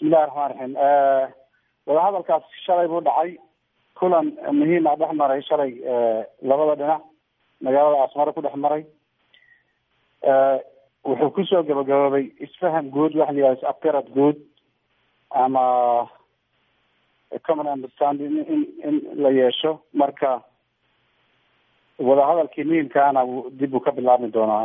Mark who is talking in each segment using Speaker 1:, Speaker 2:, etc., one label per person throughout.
Speaker 1: bismillahi raxmaan raxiim wadahadalkaas shalay buu dhacay kulan muhiima dhex maray shalay labada dhinac magaalada asmaro ku dhex maray wuxuu kusoo gabagaboobay isfaham guud waxa la yihahda afgarad guud ama common understanding in in la yeesho marka wadahadalkii muhiimkaana dib uu ka bilaabmi doonaa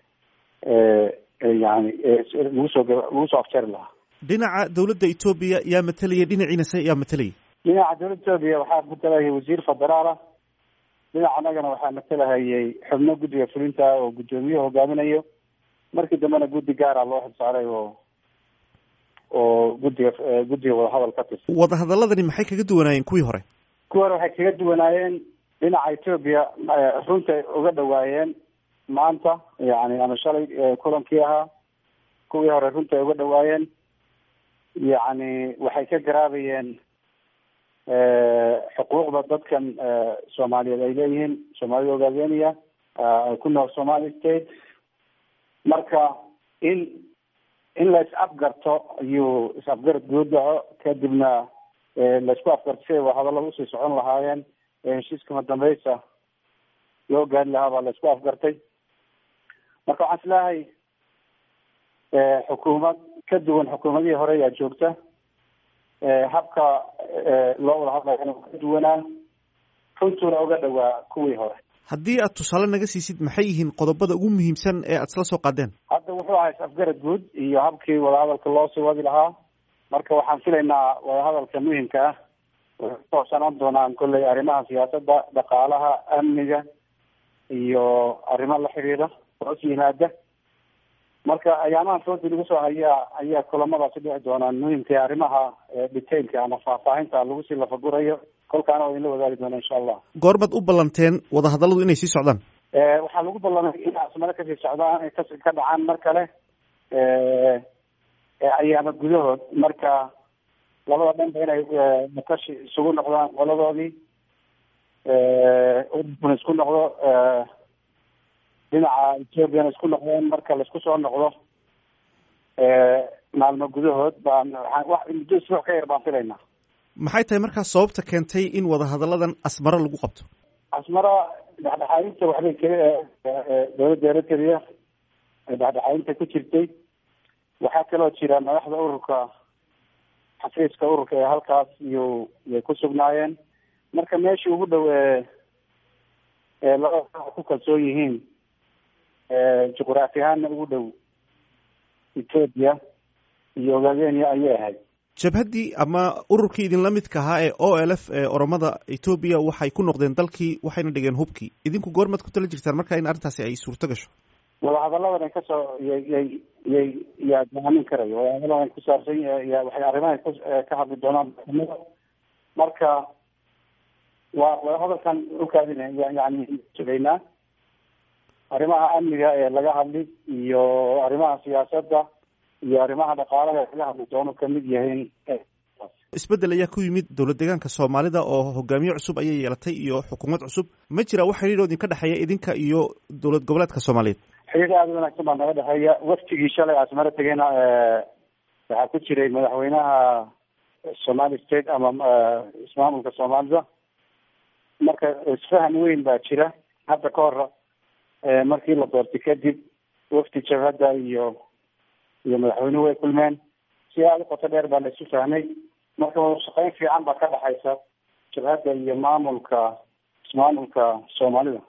Speaker 1: yani lagu soo lagu soo afjari lahaa
Speaker 2: dhinaca dawladda etoobiya yaa matelaya dhinaciinase yaa matelaya
Speaker 1: dhinaca dawladda etoobiya waxaa matalahayay wasiir federaala dhinaca annagana waxaa matalahayay xubno guddiga fulinta oo guddoomiyaha hogaaminayo markii dambena guddi gaara loo xilsaaray oo oo guddiga guddiga wadahadal ka tirsan
Speaker 2: wadahadaladani maxay kaga duwanaayeen kuwii hore
Speaker 1: kuwii hore waxay kaga duwanaayeen dhinaca etoobiya runtay uga dhawaayeen maanta yani ama shalay kulankii ahaa kuwii hore runtay uga dhawaayeen yacni waxay ka garaabayeen xuquuqda dadkan soomaaliyeed ay leeyihiin soomaalida ogaadeniya ku nool somali state marka in in la is afgarto ayuu is afgarad guud dhaco kadibna laisku afgarto siday wadahadallada usii socon lahaayeen ee heshiiskama dambeysa loo gaari lahaa baa la isku afgartay marka waxaan isleehay xukuumad ka duwan xukuumadihii hore ayaa joogta habka loo wada hadlayana ka duwanaa runtuuna uga dhawaa kuwii hore
Speaker 2: haddii aad tusaale naga siisid maxay yihiin qodobada ugu muhiimsan ee aad isla soo qaadeen
Speaker 1: hadda wuxuu ahaa is-afgarad guud iyo habkii wadahadalka loo sii wadi lahaa marka waxaan filaynaa wadahadalka muhimka ah waxay ku hoobsanaan doonaan kolley arrimaha siyaasadda dhaqaalaha amniga iyo arrimo la xiriira hoos yimaada marka ayaamahan foodi lagu soo hayaa ayaa kulamadaasi dhici doonaan muhimka arrimaha detailka ama faahfaahinta lagu sii lafagurayo kolkaana waa idinla wadaagi doona insha allah
Speaker 2: goormaad u ballanteen wadahadalladu inay sii socdaan
Speaker 1: waxaa lagu ballamay in asmaro kasii socdaan ay ka ka dhacaan mar kale ayaama gudahood marka labada dhanba inay makashi isugu noqdaan qoladoodii ururkuna isku noqdo dhinaca ethoopiana isku noqdeen marka laisku soo noqdo maalmo gudahood baan wax muddo isbuuc ka yar baan filaynaa
Speaker 2: maxay tahay markaas sababta keentay in wadahadalladan asmaro lagu qabto
Speaker 1: asmara dhexdhexaadinta waxbay k dawladda eritrea dhexdhexaadinta ku jirtay waxaa kaloo jira madaxda ururka xafiiska ururka ee halkaas iyo yay ku sugnaayeen marka meeshii ugu dhow ee labada ku kalsoon yihiin juqraafi ahaanna ugu dhow ethoopia iyo ogaadenia ayay ahayd
Speaker 2: jabhaddii ama ururkii idinla midka ahaa ee o l f ee oromada etoobiya waxay ku noqdeen dalkii waxayna dhigeen hubkii idinku goormaad ku tala jirtaan marka in arrintaasi ay suurto gasho
Speaker 1: wadahadalladan ay kasoo yay yay yay yaa go-aamin karayo wadahadalladan kusaabsan ya waxay arrimaha ka hadli doonaan maxkamada marka waa wadahadalkan ukaadina yani sugaynaa arrimaha amniga ee laga hadli iyo arrimaha siyaasadda iyo arrimaha dhaqaalaha ee laga hadli doono kamid yahayn
Speaker 2: isbeddel ayaa ku yimid dowlad deegaanka soomaalida oo hogaamiye cusub ayay yeelatay iyo xukuumad cusub ma jira wax xidhiir oo idinka dhexeeya idinka iyo dowlad goboleedka soomaaliyeed
Speaker 1: xiriir aada u wanaagsan baa naga dhexeeya waftigii shalay asmaro tegeyna waxaa ku jiray madaxweynaha somali state ama ismaamulka soomaalida marka isfahan weyn baa jira hadda ka hor markii la doortay kadib wafdi jabhadda iyo iyo madaxweynuhu way kulmeen si aada u qoto dheer baa la isu fahmay marka wadashaqeyn fiican baa ka dhexaysa jabhadda iyo maamulka ismaamulka soomaalida